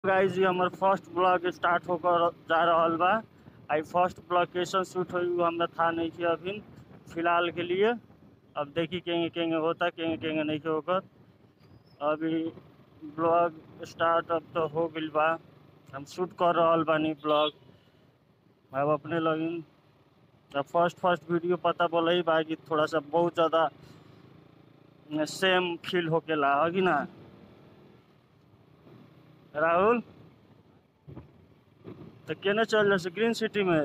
guys ये हमर first blog start होकर जा रहल बा आई फर्स्ट ब्लॉग कैसन शूट हुई वो हमरा था नहीं कि अभी फिलहाल के लिए अब देखी केंगे केंगे होता केंगे केंगे नहीं के होकर अभी ब्लॉग स्टार्ट अब तो हो गइल बा हम शूट कर रहल बानी ब्लॉग अब अपने लगिन अब फर्स्ट फर्स्ट वीडियो पता बोला ही बा कि थोड़ा सा बहुत ज़्यादा सेम फील होकेला है कि ना राहुल तो केने चल रहे ग्रीन सिटी में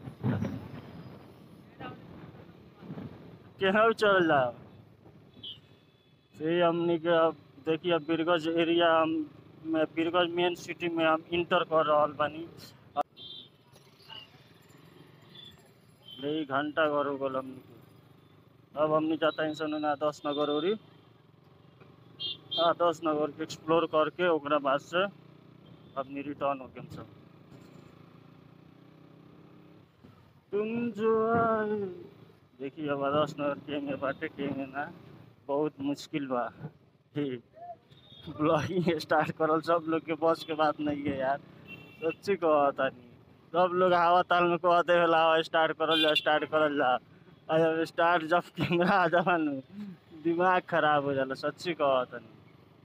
केना चल जाओ फिर हमनी के अब देखिए अब बीरगंज एरिया हम में बीरगंज मेन सिटी में हम इंटर कर रहल बानी यही घंटा घर हो गल हमनी के अब हमनी जाता है सन ना दस नगर ओरी हाँ दस नगर के एक्सप्लोर करके ओकरा बाद से अपनी रिटर्न हो गए सब तुम जो आए देखिए अब दस नगर के में बाटे के में ना बहुत मुश्किल बा ब्लॉगिंग स्टार्ट करल सब लोग के बस के बात नहीं है यार सच्ची कहता नहीं सब लोग हवा ताल में कहते होला हवा स्टार्ट करल जा स्टार्ट करल जा और जब स्टार्ट जब कैमरा आ जाला नु दिमाग खराब हो जाला सच्ची कहता नहीं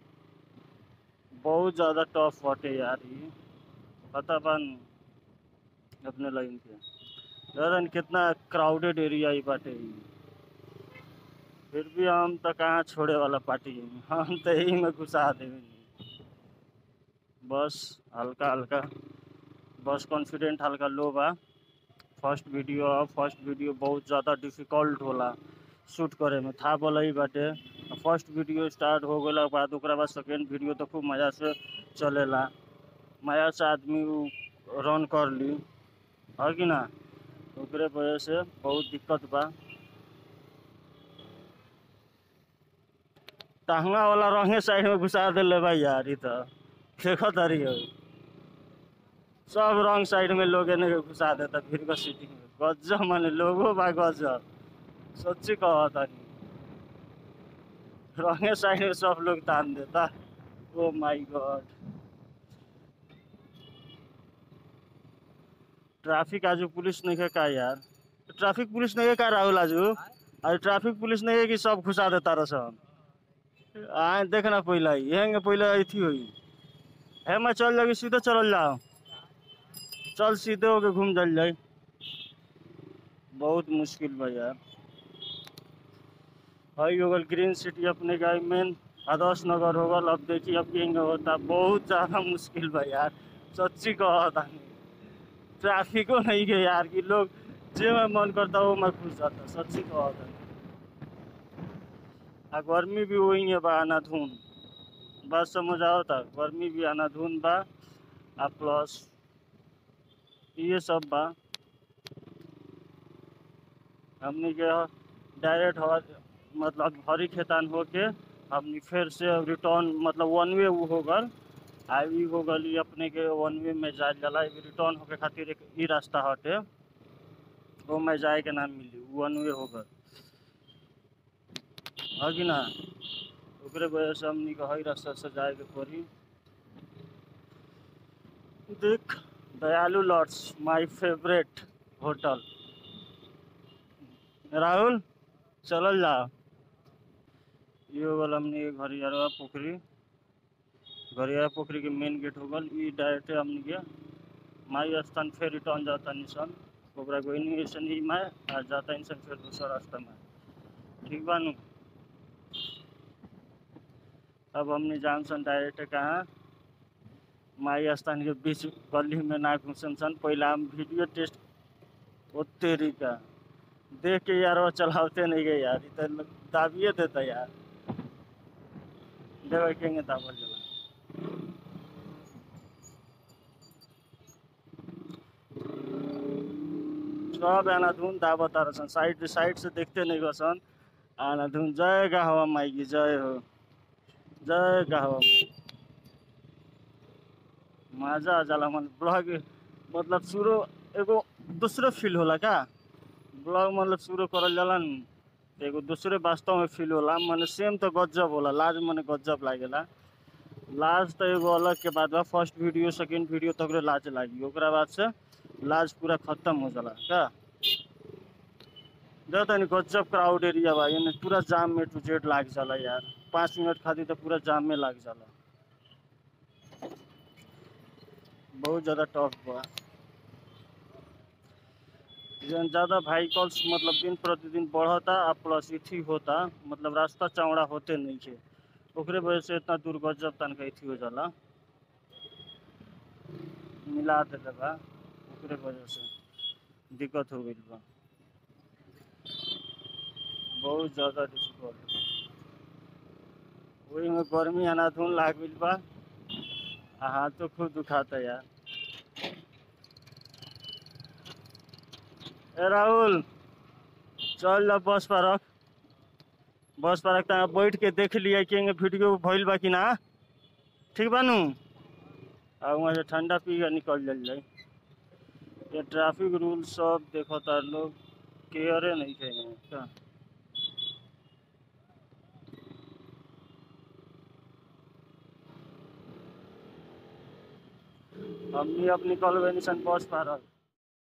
बहुत ज़्यादा टफ बाटे यार ये पता बन अपने लाइन के दादा कितना क्राउडेड एरिया ही बाटे ई फिर भी हम तो कहाँ छोड़े वाला पार्टी है हम तो यही में घुसा देवे बस हल्का हल्का बस कॉन्फिडेंट हल्का लो बा फर्स्ट वीडियो फर्स्ट वीडियो बहुत ज़्यादा डिफिकल्ट होला शूट करे में था बोला ही बाटे फर्स्ट वीडियो स्टार्ट हो गया बाद ओकरा बाद सेकेंड वीडियो तो खूब मज़ा से चलेला मज़ा से आदमी उ रन कर ली है कि ना ओकरे वजह से बहुत दिक्कत बा टहंगा वाला रंगे साइड में घुसा दिले भाई यार ई तो देखो तारी हो सब रंग साइड में लोग एने के घुसा देता फिर का सिटी में गजब माने लोगो बा गजब सच्ची कहता नहीं रंगे साइड में सब लोग तान देता ओ माय गॉड ट्रैफिक आजू पुलिस नहीं है का यार ट्रैफिक पुलिस नहीं है का राहुल आजू आज ट्रैफिक पुलिस नहीं है कि सब घुसा देता रसन आए देखना पहला ही हेंगे पहले अथी हुई है मैं चल जागी सीधे चल जाओ चल सीधे होके घूम चल जाए बहुत मुश्किल बा यार हई हो गल ग्रीन सिटी अपने का मेन आदर्श नगर हो गल अब देखिए अब कहेंगे होता बहुत ज़्यादा मुश्किल बा यार सच्ची कहता ट्रैफिको नहीं है यार कि लोग जे में मन करता वो मैं खुश जाता सच्ची कहता आ गर्मी भी वही है बा आना धुन बात समझ आओ था गर्मी भी आना धुन बा आ प्लस ये सब बा हमनी के डायरेक्ट हवा मतलब हरी खेतान होके हमनी फिर से रिटर्न मतलब वन वे हो गल आ ई हो गल ई अपने के वन वे में जाए जाला ई रिटर्न होके खातिर एक ई रास्ता हटे वो में जाए के ना मिली वन वे हो गल है कि ना ओकरे वजह से हमनी के हई रास्ता से जाए के पड़ी देख दयालु lots my favourite hotel Rahul चलल जा ये हो गल हमनी के घरियारवा पोखरी घरियारा पोखरी के मेन गेट हो गल ई डायरेक्ट हमनी के माई स्थान फिर रिटर्न जाता निशन ओकरा गोइनी से ही माय आ जाता निशन फिर दूसरा रास्ता में ठीक बा नु अब हमने जानसन डायरेक्ट कहाँ माई स्थान के बीच गली में ना घुसन सन पहले हम वीडियो टेस्ट ओते का देख के यार वो चलाते नहीं गए यार इतना दाबिए देता यार देवे केंगे दाबल जला सब आना धुन दाबत आ सन साइड साइड से देखते नहीं गसन आना धुन जय का हवा माई की जय हो जय का हवा माई मजा आ जाला मन ब्लॉग मतलब शुरू एगो दूसरे फील होला का ब्लॉग मतलब शुरू करल जाला न एगो दूसरे वास्तव में फील होला मने सेम तो गजब होला लाज मने गजब लागेला लाज तो एगो अलग के बात बा फर्स्ट वीडियो सेकंड वीडियो तक लाज लागी ओकरा बाद से लाज पूरा खत्म हो जाला का देखो तनी गजब क्राउड एरिया बा एने पूरा जाम में टू जेड लाग जाला यार पाँच मिनट खातिर तो पूरा जाम में लाग जाला बहुत ज़्यादा टफ बा जन ज़्यादा व्हीकल्स मतलब दिन प्रतिदिन बढ़ता आ प्लस इथी होता मतलब रास्ता चौड़ा होते नहीं है ओकरे वजह से इतना दूर गजब तनका इथी हो जाला मिला देले बा ओकरे वजह से दिक्कत हो गई बा बहुत ज़्यादा डिफिकल्ट वही में गर्मी अनाधुन लाग गइल बा आ हाथों खूब दुखाता यार ए राहुल चल जा बस पर रख बस पर रख ता बैठ के देख लिया कि एंगे वीडियो भइल बा कि ना ठीक बा नु आ वहाँ से ठंडा पी के निकल जल जाए ये ट्रैफिक रूल सब देखो तार लोग केयरे नहीं कहेंगे का हमनी अब निकल गए निशन बस पर